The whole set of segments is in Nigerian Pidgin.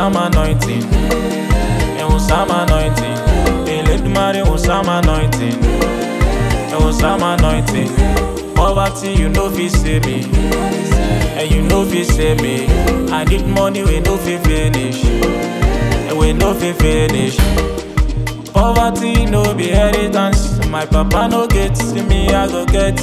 some anointing. It was some anointing. Elédùmarè was some anointing. It was some anointing. Poverty, you know fit save me. And you know fit save me. I need money, we no fit finish. And we no fit finish. Poverty no be inheritance. My papa no get, me I go get.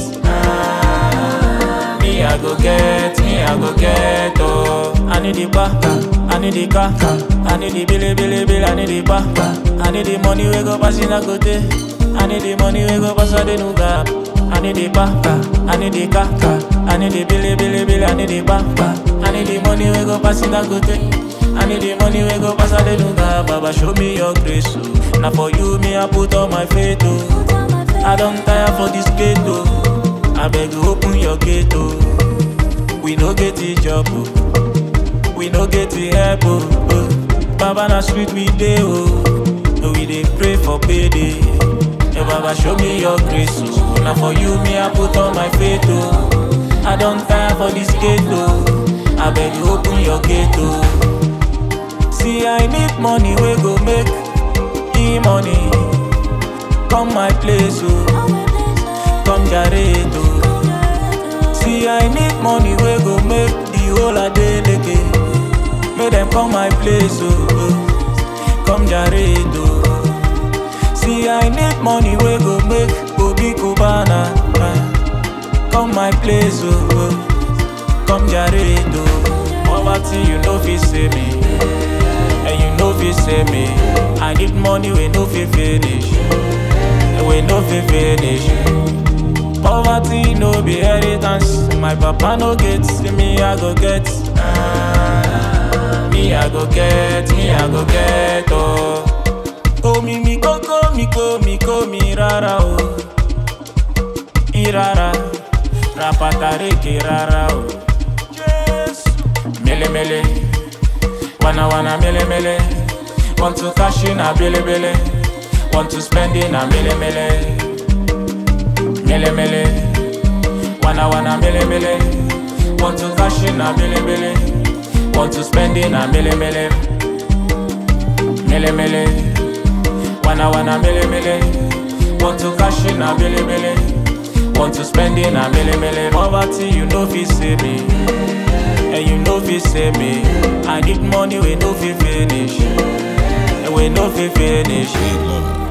Ah, me I go get, me I go get. Oh, I need the bar, I need the car, I need the billy, billy, bill, I need the bar. I need the money we go pass in a go day. I need the money we go pass a the new gap. I need the bar, I need the car, I need the billy, billy, bill, I need the bar. I need the money we go pass in a go day. I need the money we go pass a the new gap. Baba show me your grace, oh. Now for you me I put all my faith, oh. I don't tire for this gate, oh. I beg you open your gate, oh. We no get the job, oh. We no get the help, oh. oh. Baba na street we dey, oh. We dey pray for payday. Hey, Baba show me your grace, oh. Now for you me I put all my faith, oh. I don't tire for this gate, oh. I beg you open your gate, oh. See I need money we go make e money. Come my place, oh. Come Jared, oh. See I need money we go make the whole a day leke. Make them come my place, oh. oh. Come Jared, oh. See I need money we go make Obi Cubana. ah. Come my place, oh. oh. Come Jared, oh. Poverty you know fit save me. And you know fit save me. I need money we no fit finish. And we no fit finish. Poverty no be inheritance. My papa no get, me I go get. Ah, me I go get, me I go get. Oh, oh mi mi koko mi ko mi ko mi rara oh. Irara, rapatareke rara oh. Yes, mele mele. Wanna wanna mele mele Want to cash in a billy billy Want to spend in a mele mele Mele mele Wanna wanna mele mele Want to cash in a billy billy Want to spend in a mele mele Mele mele Wanna wanna mele mele Want to cash in a billy billy Want to spend in a mele mele Poverty you know fit save me and you know fit save me. I need money we no fit finish, and we no fit finish. Big love.